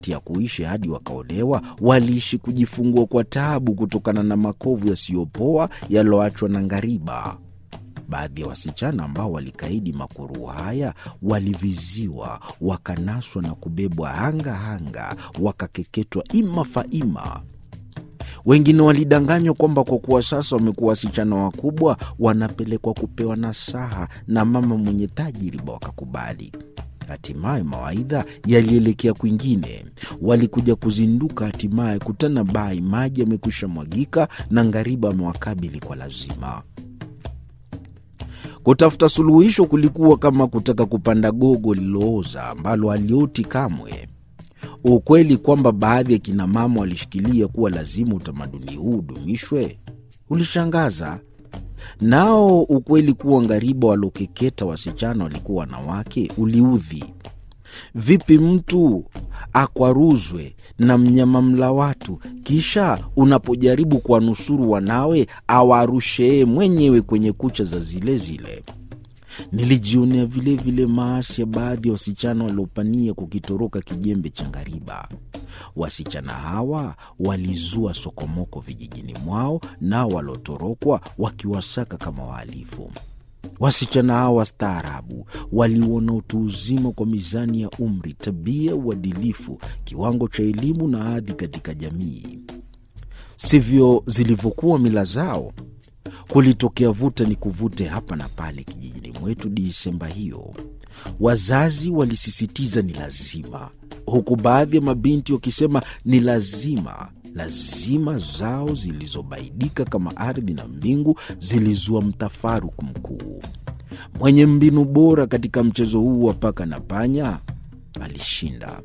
ya kuishi hadi wakaolewa, waliishi kujifungua kwa taabu kutokana na makovu yasiyopoa yaloachwa na ngariba. Baadhi ya wasichana ambao walikaidi makuru haya waliviziwa, wakanaswa na kubebwa hanga hanga, wakakeketwa ima faima. Wengine walidanganywa kwamba kwa kuwa sasa wamekuwa wasichana wakubwa, wanapelekwa kupewa nasaha na mama mwenye tajiriba, wakakubali. Hatimaye mawaidha yalielekea kwingine. Walikuja kuzinduka, hatimaye kutana bai, maji yamekwisha mwagika na ngariba amewakabili kwa lazima. Kutafuta suluhisho kulikuwa kama kutaka kupanda gogo lililooza ambalo halioti kamwe. Ukweli kwamba baadhi ya kinamama walishikilia kuwa lazima utamaduni huu udumishwe ulishangaza. Nao ukweli kuwa ngariba waliokeketa wasichana walikuwa wanawake uliudhi. Vipi mtu akwaruzwe na mnyama mla watu, kisha unapojaribu kuwanusuru wanawe awarushee mwenyewe kwenye kucha za zile zile? Nilijionea vilevile maasi ya baadhi ya wasichana waliopania kukitoroka kijembe cha ngariba. Wasichana hawa walizua sokomoko vijijini mwao, nao waliotorokwa wakiwasaka kama wahalifu. Wasichana hawa wastaarabu waliuona utu uzima kwa mizani ya umri, tabia, uadilifu, kiwango cha elimu na hadhi katika jamii. Sivyo zilivyokuwa mila zao. Kulitokea vuta ni kuvute hapa na pale kijijini mwetu Disemba hiyo. Wazazi walisisitiza ni lazima, huku baadhi ya mabinti wakisema ni lazima. Lazima zao zilizobaidika kama ardhi na mbingu zilizua mtafaruku mkuu. Mwenye mbinu bora katika mchezo huu wa paka na panya alishinda.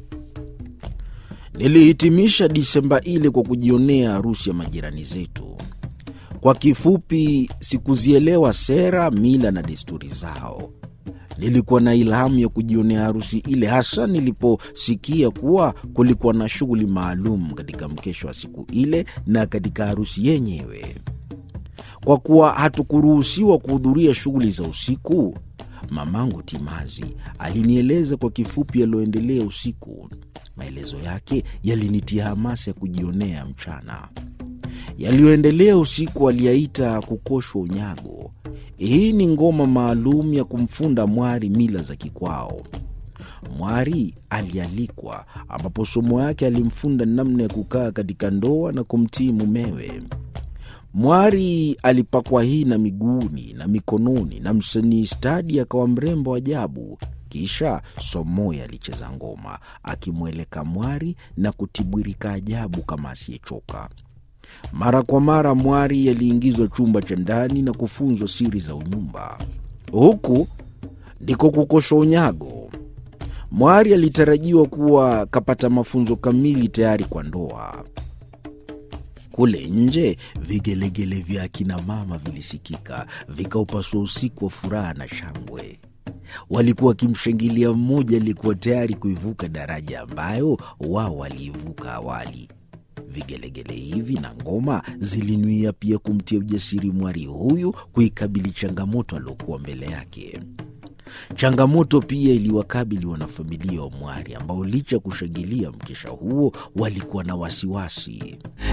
Nilihitimisha Disemba ile kwa kujionea harusi ya majirani zetu. Kwa kifupi, sikuzielewa sera, mila na desturi zao. Nilikuwa na ilhamu ya kujionea harusi ile, hasa niliposikia kuwa kulikuwa na shughuli maalum katika mkesho wa siku ile na katika harusi yenyewe. Kwa kuwa hatukuruhusiwa kuhudhuria shughuli za usiku, mamangu Timazi alinieleza kwa kifupi yaliyoendelea usiku. Maelezo yake yalinitia hamasa ya kujionea mchana. Yaliyoendelea usiku aliyaita kukoshwa unyago. Hii ni ngoma maalum ya kumfunda mwari mila za kikwao. Mwari alialikwa, ambapo somo yake alimfunda namna ya kukaa katika ndoa na kumtii mumewe. Mwari alipakwa hina miguuni na mikononi, na msanii stadi akawa mrembo ajabu. Kisha Somoya alicheza ngoma akimweleka mwari na kutibwirika ajabu kama asiyechoka. Mara kwa mara mwari aliingizwa chumba cha ndani na kufunzwa siri za unyumba. Huku ndiko kukosha unyago. Mwari alitarajiwa kuwa kapata mafunzo kamili tayari kwa ndoa. Kule nje vigelegele vya akina mama vilisikika, vikaupasua usiku wa furaha na shangwe. Walikuwa wakimshangilia mmoja aliyekuwa tayari kuivuka daraja ambayo wao waliivuka awali. Vigelegele hivi na ngoma zilinuia pia kumtia ujasiri mwari huyu kuikabili changamoto aliokuwa mbele yake. Changamoto pia iliwakabili wanafamilia wa mwari ambao licha ya kushangilia mkesha huo walikuwa na wasiwasi.